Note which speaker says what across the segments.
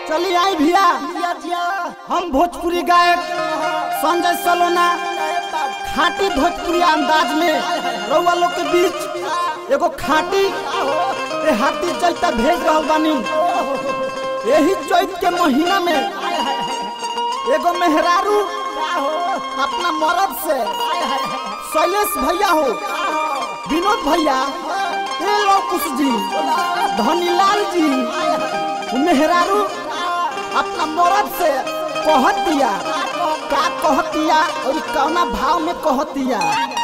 Speaker 1: चली आई भैया
Speaker 2: जिया जिया
Speaker 1: हम भोजपुरी गायक संजय सलोना खाटी भोजपुरी अंदाज में रउआ लोग के बीच एगो खाटी ए हाथी चलता भेज रहल बानी यही चैत के महीना में एगो मेहरारू अपना मरद से शैलेश भैया हो विनोद भैया ए लौकुश जी धनीलाल जी मेहरारू अपना मरद से कहत दिया का कहत दिया और कौना भाव में कहत दिया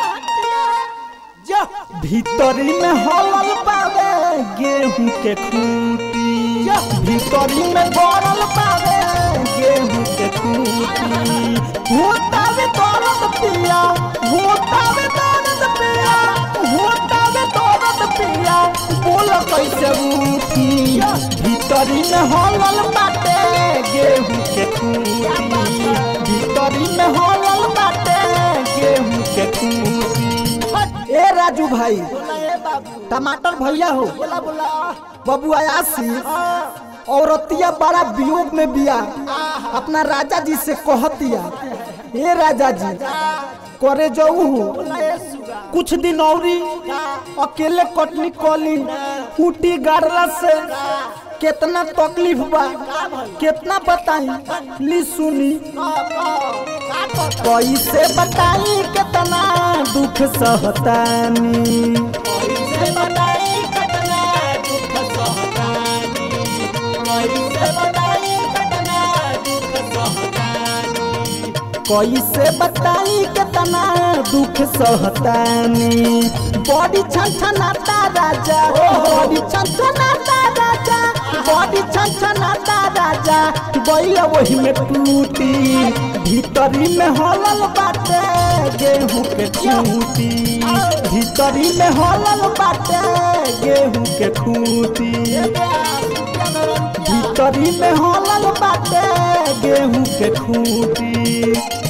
Speaker 1: भीतरी में हलल पावे गेहूं के खूटी भीतरी में गड़ल पावे गेहूं के खूटी होतावे दर्द पिया होतावे दर्द पिया होतावे दर्द पिया बोल कैसे रूठी भीतरी में हलल बाटे गेहूं के खूटी भीतरी में हलल बाटे गेहूं के खूटी ए राजू भाई
Speaker 2: बोला ए बाबू
Speaker 1: टमाटर भैया हो
Speaker 2: बोला बोला
Speaker 1: बबुआ आसिफ औरतिया बड़ा वियोग में बिया अपना राजा जी से कहतिया ए राजा जी करे जाऊ
Speaker 2: बोला ए सुगा
Speaker 1: कुछ दिन औरी अकेले कटनी कली फूटी गाड़ला से कितना तकलीफ बा कितना बताई ली सुनी कैसे बताई कितना दुख सहतानी
Speaker 2: कैसे बताई कतना दुख सहतानी कैसे बताई कतना दुख सहतानी
Speaker 1: कैसे बताई कितना दुख सहतानी बड़ी छनछनाता राजा बड़ी छनछनाता राजा बड़ी छनछनाता राजा गैया वही में टूटी भीतरी में हलल बाटे गेहूं के खूटी भीतरी में हलल बाटे गेहूं के खूटी भीतरी में हलल बाटे गेहूं के खूटी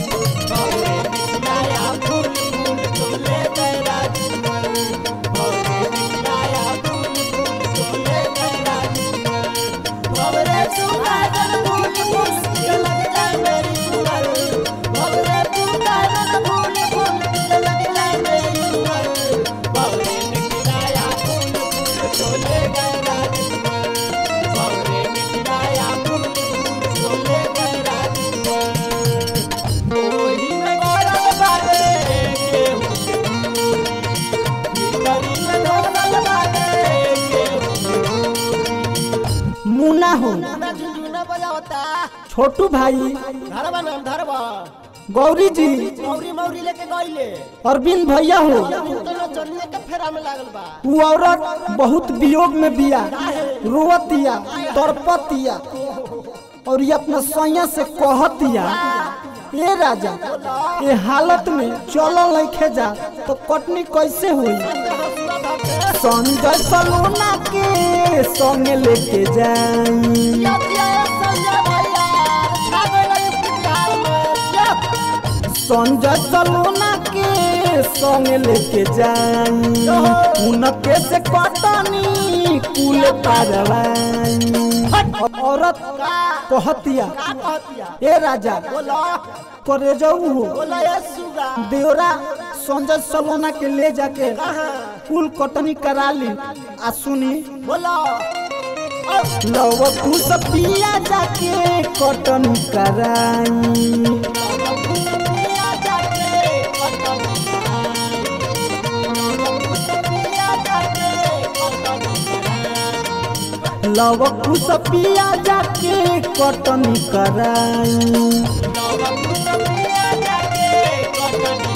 Speaker 1: मुना हो छोटू भाई
Speaker 2: धरबा नाम धरबा
Speaker 1: गौरी जी
Speaker 2: मौरी मौरी लेके गइले
Speaker 1: अरविंद भैया हो
Speaker 2: दोनों चलिए के फेरा में लागल बा
Speaker 1: वो औरत बहुत वियोग में बिया रोवतिया तड़पतिया और ये अपना सैया से कहतिया ए राजा ये हालत में चलल नहीं जा तो कटनी कैसे हुई संजय सलोना के संग लेके जाई संजय सलोना के संग लेके जाई उनके से कटनी कुल पारवाई औरत कहतिया ए राजा करे जाऊ हो देवरा संजय सलोना के ले जाके कुल कटनी करा ली आ सुनी लव तू सब पिया जाके कटनी कराई लव तू सब पिया जाके कटनी कराई
Speaker 2: जाके